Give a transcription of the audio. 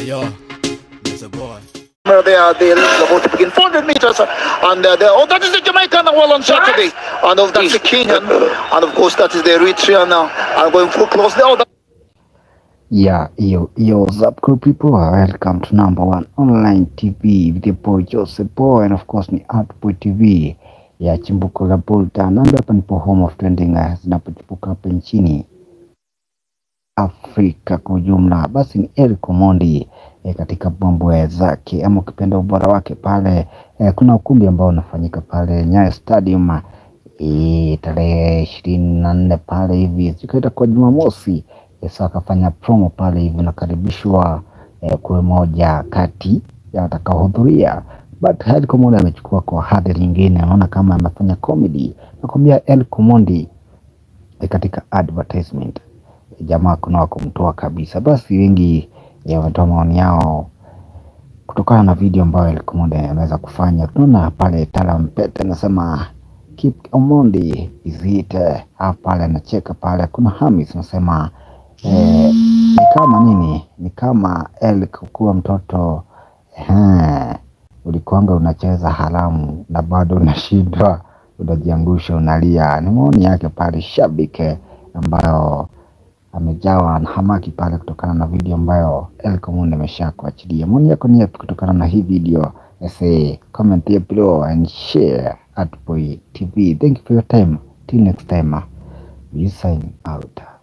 yo, that's a boy. Where they are, they're about to begin 400 meters, and uh, they're- oh, that is the Jamaican well on Saturday, and of that's the Kenyan, and of course that is the Eritrean now. I'm going full close there. Oh, that- Yeah, yo, yo, what's up, cool people? Welcome to number one online TV with your boy Joseph Boy, and of course ni Outboy TV ya chimbuko la Bolta. Nami hapa nipo home of trending uh, zinapochipuka hapa nchini Afrika kwa ujumla. Basi ni Eric Omondi eh, katika mambo zake ama ukipenda ubora wake pale eh, kuna ukumbi ambao unafanyika pale Nyayo Stadium eh, tarehe ishirini na nne pale hivi zikaita kwa Jumamosi Yesu akafanya promo pale hivi, nakaribishwa eh, kuwe moja kati ya watakaohudhuria, but El Comondi amechukua kwa hadhi nyingine, anaona kama amefanya comedy. Nakwambia El Comondi eh, katika advertisement eh, jamaa kuna wa kumtoa kabisa. Basi wengi eh, wametoa maoni yao kutokana na video ambayo El Comondi ameweza kufanya. Tunaona pale Tala Mpete anasema keep Omondi is it eh, ah, pale anacheka pale. Kuna Hamis anasema eh, ni kama nini, ni kama El kuwa mtoto eh, ulikuanga unacheza haramu na bado unashindwa, unajiangusha, unalia. Ni maoni yake pale shabiki ambayo amejawa na hamaki pale kutokana na video ambayo El Comundi amesha kuachilia. Maoni yako ni yapi kutokana na hii video? Say comment here below and share at Boy TV. Thank you for your time. Till next time, we sign out.